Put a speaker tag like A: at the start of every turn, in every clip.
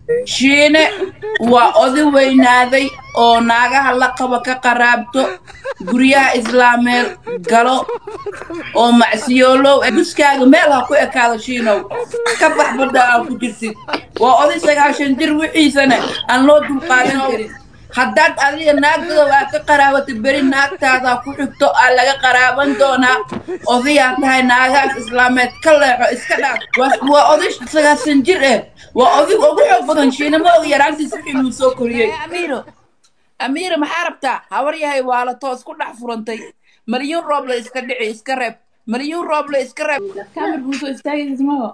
A: shiine waa oday weynaaday oo naagaha la qaba ka qaraabto guryaha islaameed galo oo macsiyoolow buskaaga meel ha ku ekaado shiinow ka bax badda aa ku jirtid waa oday sagaashan jir wixiisana aan loo dulqaadan karin haddaad adiga naagdada aa ka qaraabato beri naagtaadaa ku xigto aa laga qaraaban doonaa odayaa tahay naagahaas islaameed ka leexo iska dhaaf waa- waa oday sagaasan jir eh waa odig ugu xoog badan shiinamo og yaraantiis wixii luu soo koriyey amiiro amiiro maxaa rabtaa habar yahay waa la toos ku dhex furantay maryuun roob la iska dhici iska reeb maryuun roob la iska reeb kaamir buu soo istaagaysa maho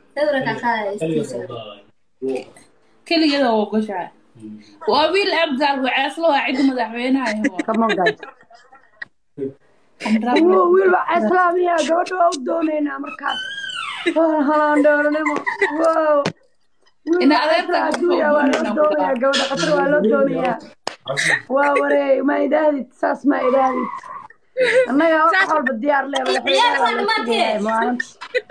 A: keligeeda waa ogoshahay waa wiil abgaal waceeslo waa cidda madaxweynaha
B: Come on, guys. Wuu wiil baa islaamiya gabadha waa u doonaynaa markaas Waan halaan dooranimo wow
A: Ina adeerta
B: adduunya waa loo doonayaa gabadha qatar waa loo doonayaa waa wareey ma idaahdid saas ma idaahdid annaga wax walba diyaar leh madaxweynaha waa la sugayaa maalinta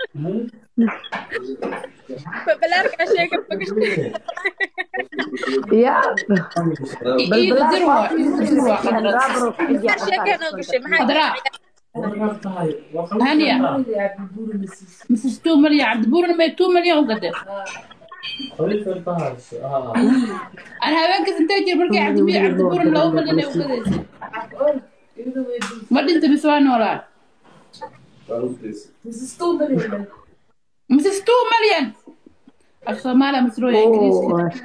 B: ya balbalaar waa gaabro xijiya
A: خضراء هانية مسج 2 مليون عبد بورنا ما 2 مليون وقدر انا هبانك سنتاجر بركي عبد بي عبد بورنا لو مليون وقدر ما انت بسوان ولا مسج 2 مليون الصومالة مسروية انجليزي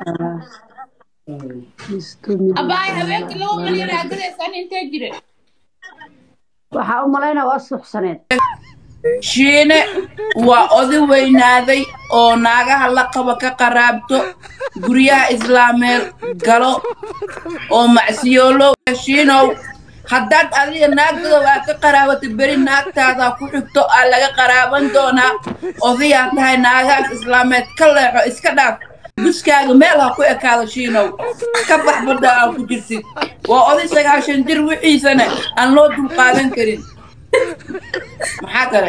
A: اباي هبانك لو مليون هقدر اساني انتاجر
B: waxaa u malaynaa waa suuxsaneed
A: shiine waa oday weynaaday oo naagaha la qaba ka qaraabto guryaha islaameed galo oo macsiyoolow shiinow haddaad adiga naagdada aa ka qaraabato beri naagtaadaa ku xigto aa laga qaraaban doonaa odayaa tahay naagahaas islaameed ka leexo iska dhaaf buskaaga meel ha ku ekaado shiinow ka bax badda aa ku jirtid waa oday sagaashan jir wixiisana aan loo dulqaadan karin maxaa kale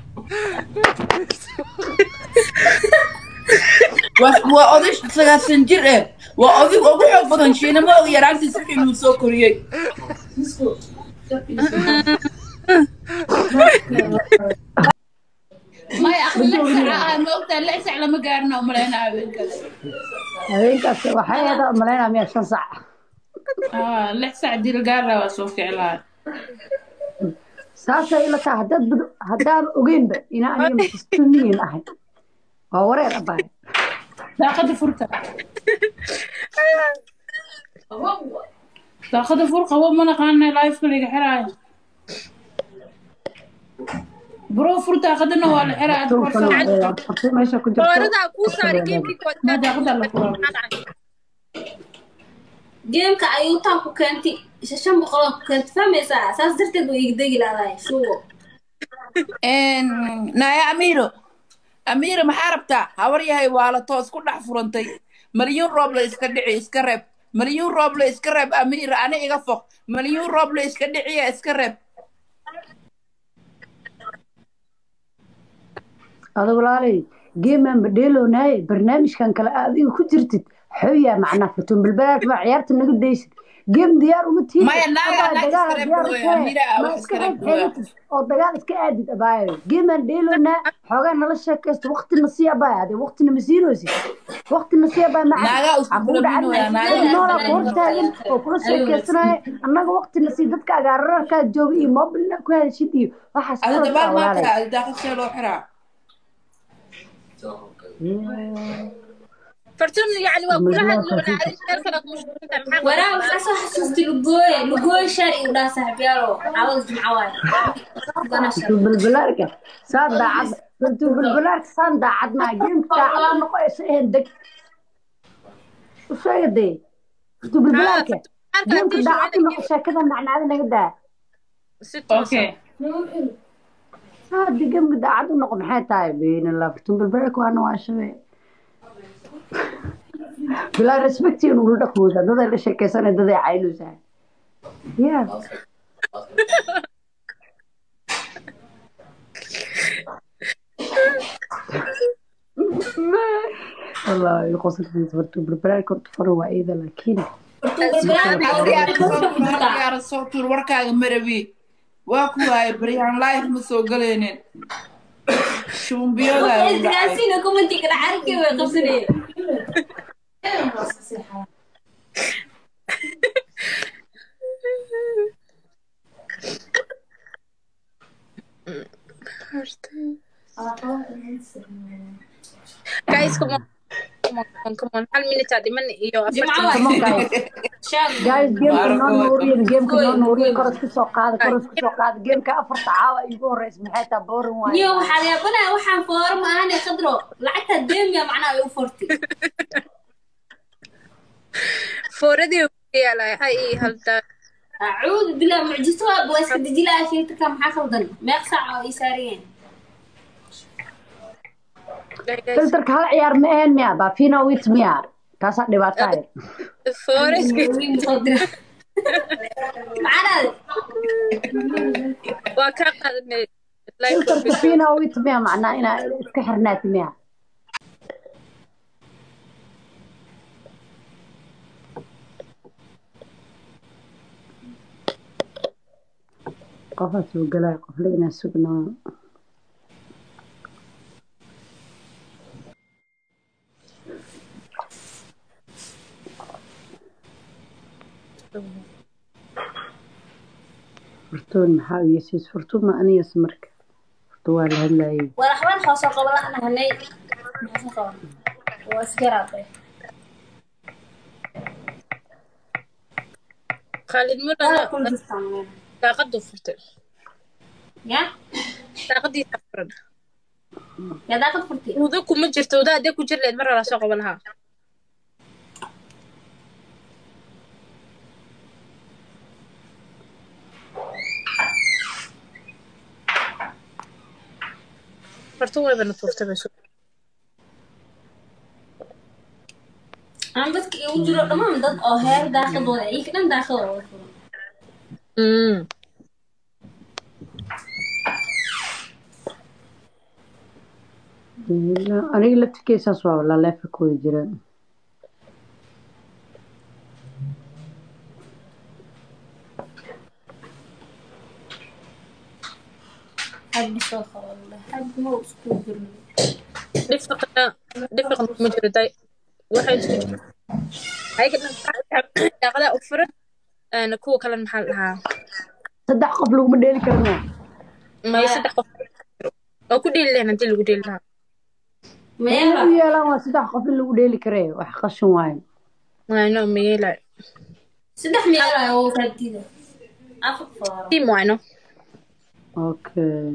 A: waa waa oday sagaasan jir eh waa odig ugu xoog badan shiinamo og yaraantiis wixii luu soo koriyey maya akhri lix saca ah ma ogtaa lix sac lama gaarina umaleyna habeenkaas
B: habeenkaas waxay ahayd u malaynaa miya shan sac
A: Ah, lix sac dilgaara waa soo ficlaa
B: saasay ila tahay haddaad bad- haddaad ogeynba inaa aniga masistumiyin ahay waa wareer abaay
A: daaqada furta daaqada fur qabo ma naqaana life liga xiraayo bro fur daaqadana waa la xiraa aad
B: Dhulkan
A: farsa
B: waa fartay meesha ku jirto
C: Doorada kuu saaray geemkii
A: ma daaqada la furaa
C: geemka ayuutaa ku keentay shan boqol ku keentay fahmaysaa saas darteed buu iga degi laadahay shugo
A: naya amiiro amiiro maxaa rabtaa habar yahay waa la toos ku dhex furantay maryuun roob la iska dhici iska reeb maryuun roob la iska reeb amiiro ani iga foq maryuun roob la iska dhiciya iska reeb
B: adigu walaalay geemaan badheeloonaye barnaamijkan kale aad adiga ku jirtid xooyaa macnaa furtuun balbalaad baa ciyaarta naga daysid geem diyaar uma tiid
A: Maya, naaga, naaga iska reeb hooyo, Amira, wax iska reeb hooyo.
B: oo dagaal iska aadid abaayo geemaan dheeloonaa xoogaa nala sheekaysta waqtina sii abaay ade waqtina ma siinoosid waqtina sii abaay
A: Naagaa isku bilowinooyaa, naagaa
B: noolaa
A: isku
B: ku hortaagan oo kula sheekaysanaya annaga waqtina sii dadka agaararkaa jooga iyo mobilna ku hadashid iyo waxaas
A: ada
B: qalad
A: dabaal
B: ah, walaalay.
A: maanta ada daaqadshee loo xiraa
C: fartun yani waa kula hadli wanaa adig meel kale ku mashquulin tahay waraa waxaa soo xasuustay lugooye lugooye shaar igu dhaha saaxiibyaalo caawada jimco waaye Gana shar.
B: balbalaarka saan daacad runtuu balbalaarka saan daacad maa geemka daacad u noqonaysa ehen deg u sheega dee runtuu balbalaarka geemka daacad u noqo sheekada macnaada naga daa
C: si toos
A: okay
B: haadi geemka daacad u noqo maxay tahay beynala runtuu balbalaarka waana waa shabe bilaa respecti nugula dhaqmooda daday la sheekaysanay daday caynaysaa ya والله يقصد في فرتو بالبلاد كنت فرو وعيدة لكن
A: yaara soo tuur warkaaga marabi waa ku waaya baryahan life ma soo galaynin shumbiyoodaa u dhacay
C: Isgaarsiina commentiga dhacarkii way qabsanayeen.
D: guys come on come on come on, come on hal minute aa dhiman iyo
C: Jimco
D: afartan
C: waay.
B: Come on, guys.
C: Shaab.
B: guys gameka noo
A: Marco.
B: nuuriyen gameka noo
C: Goy,
B: nuuriyen
C: goy.
B: koros kusoo qaada koros kusoo qaada gameka afarta caawa igu horeysa maxay taa boorin
C: Niyo
B: waaye
C: waxaa yaabanahay waxaan fooro ma ahane khadro lacagta deemiya macnaha ay u furtay.
D: fooradii yaalay ha ii haldaa
C: Acuudu bilaa mucjiso waa waa iska deji lahaa sheegta maxaa khaldan meeq saac oo ay saarayeen.
B: filterka hal ciyaar ma ahayn miya bafina wit miya kaasaa dhibaato ahayd
D: fooraski
C: Wiil soo dira. Macanaad.
D: waa kaa qaadanay
B: filterka fina wit miya macnaa inaa iska xirnaati miya qofaa soo galaya qofle inaa sugnaa furtuun maxaa u yeesiis furtuun ma aniyas marka furtu waa la hadlayay
C: Walaxbaan hoosoo qabo la anahanay. Maxaa soo qaban? Waa isgaraabay.
D: khaalid
C: Wala kun
D: mudan
C: distaan.
D: daaqadu furtay
C: Ya?
D: daaqadiisa furan
C: Yaa daaqad furtay.
D: udo kuma jirto udo hadee ku jir leed mar hore soo qaban lahaa fartu waybana tuurtay bay soo
C: Aan dadka igu jiro dhammaan dad oo heer daaqadooda ay ka dhan daaqadooda wada furan.
D: Mm.
B: aniga laftirkeesaas waa laleefa ku wada jiraan
C: Haddi soo qabo. Haddi ma uu isku jirno.
D: dhifaqna dhifaqna kuma jiro day waxay isku jiro ayaga dhan daaqadaa u furan een, kuwa kalena maxaa la dhahaa
B: saddex qof laguma dheeli karna
D: may saddex qof oo ku dheeli lahayn haddii lagu dheeli lahaa
C: Meela.
B: u yeelaan waa saddex qof in lagu dheeli kare wax qashin waayo
D: wayno mayeelay
C: Saddex meel ah oo raadida. Afar fooro.
D: tiim wayno
B: okay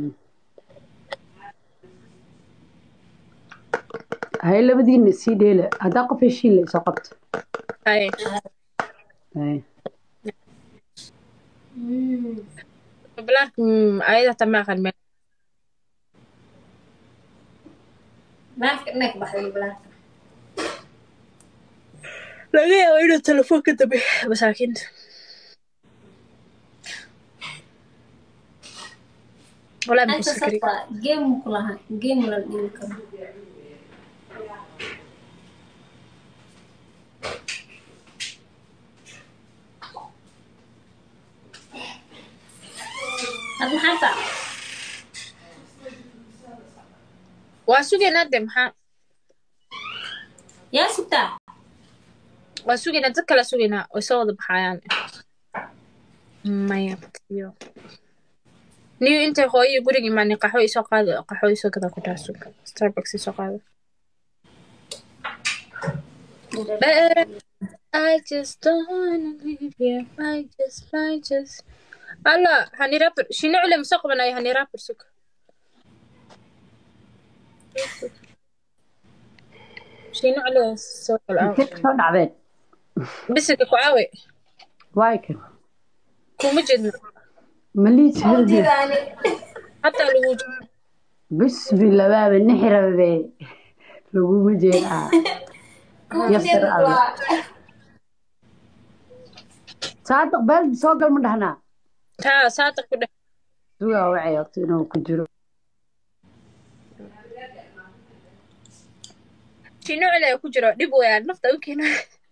B: hay labadiina sii dheela haddaa qof heshiin la isoo qabta
D: haye
B: Hay.
C: Mm.
D: balaarka mm, ayada hataa ma aqaan meel
C: Naafka inay ka baxday balaarka.
D: laga yaabo inuu telefoon ka dambe masaakiinta walaa
C: Inta
D: maxay sakari
C: sabta game ku lahaa. Game la dhigi karo. Had maxaa taa?
D: waa sugaynaa de maxaa
C: Yaa sugtaa?
D: waa sugaynaa dad kala sugaynaa way soo wada baxayaan maya iyo niyo intay hooyo guriga imaanin qaxwo isoo qaado qaxwo isoo gada ku dhaha sug starbucks isoo qaado I just don't wanna leave you. I just, I just. Allah, hani rapper. Shini cule masoo qabanayo hani rapper sug. Shini cule soo kala
B: intee kasoo dhacdeen
D: Bisiga ku caawe.
B: waay kan
D: Kuma jeedno.
B: maliis hadi
C: Jidaani.
D: Hataa lagu jeedo.
B: bismillah baaba nixirabe laguma jeedaa yasir alla saadiq baaldi soo gal ma dhahnaa
D: Taa saata ku dheh.
B: sugaa wacay horta inuu ku jiro
D: shiino cele ku jiro dhib weeyaan nafta u keena